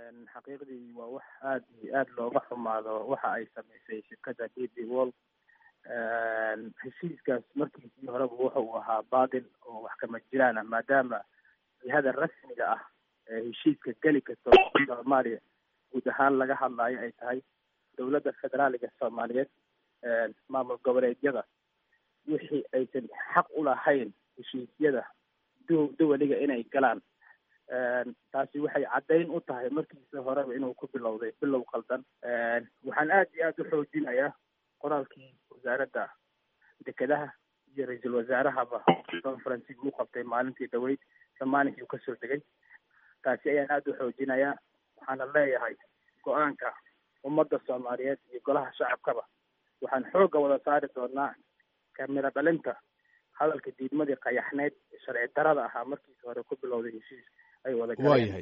xaqiiqdii waa wax aada iyo aada looga xumaado waxa ay samaysay shirkadda d b wall heshiiskaas markiisii horeba wuxa uu ahaa baatil oo wax kama jiraan ah maadaama jihada rasmiga ah ee heshiiska geli karta soomaaliya guud ahaan laga hadlaayo ay tahay dowladda federaaliga soomaaliyeed maamul goboleedyada wixii aysan xaq u lahayn heshiisyada du duwaliga inay galaan taasi waxay caddayn u tahay markiisa horeba inuu ku bilowday bilow qaldan waxaan aada iyo aada u xoojinayaa qoraalkii wasaaradda dekedaha iyo ra-iisul wasaarahaba conferencigi u qabtay maalintii dhaweyd samaaninkii uu kasoo degay taasi ayaan aada u xoojinayaa waxaana leeyahay go-aanka ummadda soomaaliyeed iyo golaha shacabkaba waxaan xoogga wada saari doonaa kamiro dhalinta hadalka diidmadii qayaxneyd sharci darada ahaa markiisa hore ku bilowday heshiis ay wada waayahay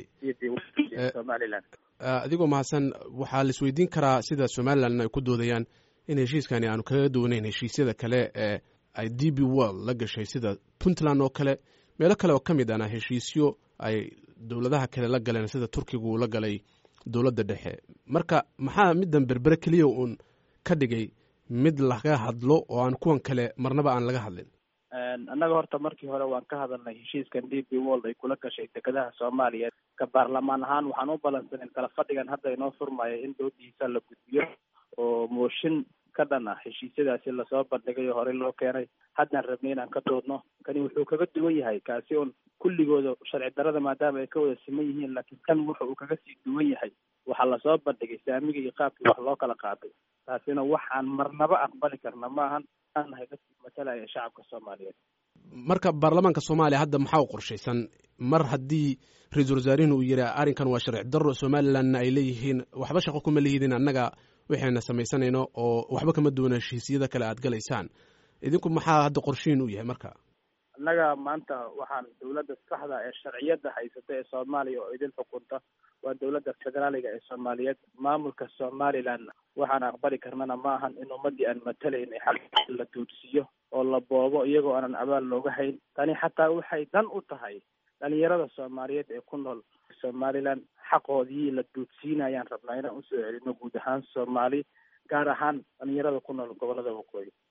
somalilan adigoo mahadsan waxaa la isweydiin karaa sida somalilan ay ku doodayaan in heshiiskani aanu kaga duwanayn heshiisyada kale ee ay d b world la gashay sida puntland oo kale meelo kale oo ka mid ana heshiisyo ay dowladaha kale la galeen sida turkiga uu la galay dowladda dhexe marka maxaa middan berbere keliya uun ka dhigay mid laga hadlo oo aan kuwan kale marnaba aan laga hadlin annaga horta markii hore waan ka hadalnay heshiiskan d b world ay kula gashay dekedaha soomaaliya ka baarlamaan ahaan waxaan u balansanin kala fadhigan hadda inoo furmaya in doodiisa la gudbiyo oo mooshin ka dhan ah heshiisyadaasi lasoo bandhigay oo horey loo keenay haddaan rabnay inaan ka doodno kani wuxuu kaga duwan yahay kaasi un kulligooda sharci darada maadaama ay ka wada siman yihiin laakiin kan wuxa uu kaga sii duwan yahay waxaa lasoo bandhigay saamiga iyo qaabkii wax loo kala qaaday taasina waxaan marnaba aqbali karna maahan aan nahay dadkii matalaya shacabka soomaaliyeed marka baarlamaanka soomaaliya hadda maxaa u qorshaysan mar haddii ra-iisul wasaarihin uu yidhi arrinkan waa sharci darro somalilandna ay leeyihiin waxba shaqo kuma lihidin annaga waxayna samaysanayno oo waxba kama duwana heshiisyada kale aad galaysaan idinku maxaa hadda qorshihin u yahay marka annaga maanta waxaan dowladda saxda ee sharciyadda haysata ee soomaaliya oo idin xukunta waa dowladda federaaliga ee soomaaliyeed maamulka somaliland waxaan aqbali karnana ma ahan in ummadii aan matalayn xaq la duudsiiyo oo la boobo iyagoo aanan abaal looga hayn tani xataa waxay dan u tahay dhalinyarada soomaaliyeed ee ku nool somaliland xaqoodii la duudsiinayaan rabnaa inaan usoo celino guud ahaan soomaali gaar ahaan dhalinyarada ku nool gobolada waqooyi